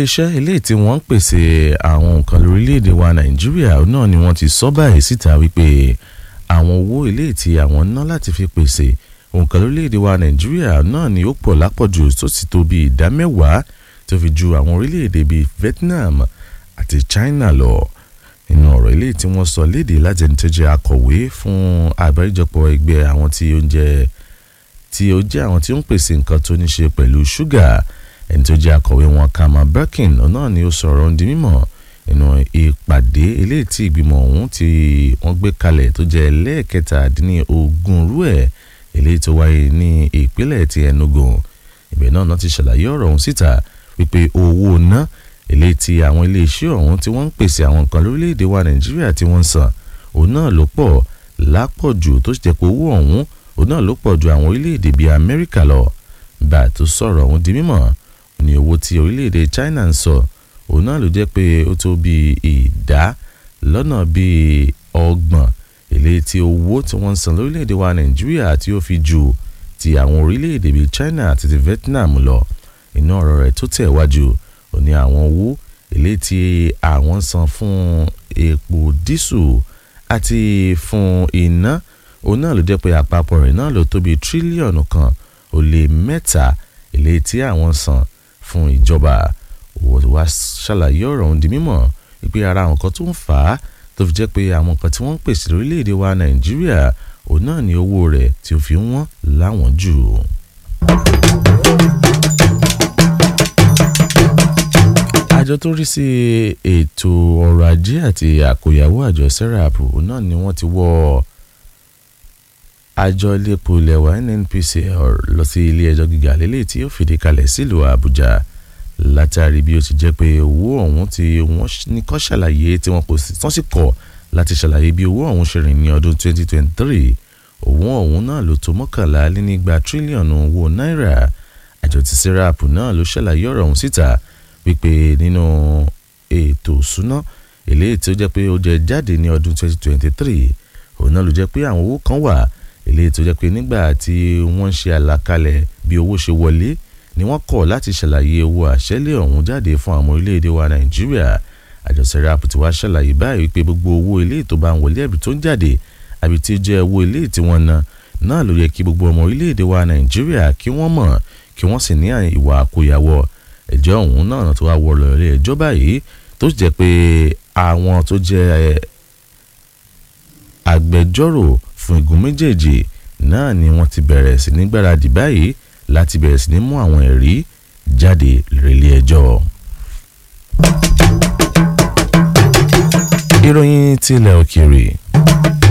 iléeṣẹ́ eléyìí tí wọ́n ń pèsè àwọn nǹkan lórílẹ̀‐èdè wa nàìjíríà náà ni wọ́n ti sọ báyìí síta wípé àwọn owó eléyìí tí àwọn ná láti fi pèsè nǹkan lórílẹ̀‐èdè wa nàìjíríà náà ni ó pọ̀ lápọ̀jù tó sì tó bí ìdá mẹ́wàá tó fi ju àwọn orílẹ̀‐èdè bíi Vietnam àti China lọ nínú ọ̀rọ̀ eléyìí tí wọ́n sọ léde láti ẹni tó jẹ́ akọ̀wé fún àgbáríjọpọ̀ ẹgbẹ́ àwọn tí ó ń jẹ́ tí ó jẹ́ àwọn tí ó ń pèsè nǹkan tó ní ṣe pẹ̀lú ṣúgà ẹni tó jẹ́ akọ̀wé wọn Kama Birkin náà ni ó sọ̀rọ̀ ń di mímọ̀ nínú ìpàdé eléyìí tí ìgbìmọ̀ ọ̀hún tí wọ́n gbé kalẹ̀ tó jẹ́ lẹ́ẹ̀kẹtàdínlógún rú ẹ̀ eléyìí tó wáyé ní ìpínlẹ̀ ti Enugu ibẹ̀ náà náà ti ṣàlàyé ọ̀rọ̀ ọ̀hún síta wípé owó ná eléyìí tí àwọn iléeṣẹ́ ọ̀hún tí wọ́n ń pèsè àwọn nǹkan lórílẹ̀‐èdè wa Nàìjíríà tí wọ́n ń san òun náà ló pọ̀ lápọ̀jù tó sì jẹ́ pé owó ọ̀hún òun náà ló pọ̀ ju àwọn orílẹ̀‐èdè bíi Amẹ́ríkà lọ bá a tó sọ̀rọ̀ ọ̀hún di mímọ̀ ní owó tí orílẹ̀‐èdè China ń sọ òun náà ló jẹ́ pé ó tó bíi ìdá lọ́nà bíi ọgbọ̀n eléyìí tí owó tí wọ́n ń san lórílẹ̀‐èdè wa Nàìjíríà tí ó fi ju ti àwọn orílẹ̀‐èdè bíi China àti ti Vietnam lọ inú ọ̀rọ̀ rẹ̀ tó tẹ̀ wájú ó ní àwọn owó eléyìí tí àwọn san fún epo dísù àti fún iná òun náà ló jẹ́ pé àpapọ̀ rẹ̀ náà ló tó bíi tírílíọ̀nù kan ó lé mẹ́ta eléyìí tí àwọn san fún ìjọba wá ṣàlàyé ọ̀rọ̀ ọ̀hún di mímọ̀ wípé ara àwọn kan tó ń fà á tó fi jẹ́ pé àwọn kan tí wọ́n ń pèsè lórílẹ̀‐èdè wa Nàìjíríà òun náà ní owó rẹ̀ tí ó fi ń wọ́n láwọn jù. àjọ tó rí sí ètò ọrọ̀ ajé àti àkóyawó àjọ serap náà ni wọ́n ti wọ́ àjọ iléepo ilẹ̀ wa NNPCL lọ sí ilé ẹjọ́ gíga lélẹ́yìí tí ó fìdí kalẹ̀ sílùú Àbújá látàrí bí ó ti jẹ́ pé owó ọ̀hún tí wọ́n ní kọ́ ṣàlàyé tí wọ́n kò sí tán sì kọ̀ láti ṣàlàyé bí owó ọ̀hún ṣe rìn ní ọdún 2023 owó ọ̀hún náà ló tó mọ́kànlá lé nígba tírílíọ̀nù owó náírà àjọ ti serap náà ló ṣàlàyé ọ̀rọ̀ ọ̀hún síta wípé nínú ètò ìṣúná eléyìí tí ó jẹ́ pé ó jẹ jáde ní ọdún 2023 òun náà ló jẹ́ pé àwọn owó kan wà eléyìí tó jẹ́ pé nígbà tí wọ́n ń ṣe àlàkalẹ̀ bí owó ṣe wọlé ni wọ́n kọ̀ láti ṣàlàyé owó àṣẹ́lẹ̀ ọ̀hún jáde fún àwọn orílẹ̀-èdè wa nàìjíríà àjọ serap ti wá ṣàlàyé báyìí wípé gbogbo owó eléyìí tó bá ń wọlé ẹ̀bí tó ń jáde àbí tí ó jẹ́ owó eléyìí tí wọ́n ná náà ló yẹ kí gbogbo ọmọ orílẹ̀-èdè wa nàìjíríà kí wọ́n mọ̀ kí wọ́n sì ní ìwà àkóyawọ́ ẹjọ́ ọ̀hún náà tó wá wọ lọ́rẹ́ ẹjọ́ báyìí tó jẹ́ pé àwọn tó jẹ́ agbẹjọ́rò fún igun méjèèjì náà ni wọ́n ti bẹ̀rẹ̀ sí ní gbáradì báyìí láti bẹ̀rẹ̀ sí ní mú àwọn ẹ̀rí jáde lórílẹ̀ ẹjọ́. ìròyìn tilẹ̀ òkèèrè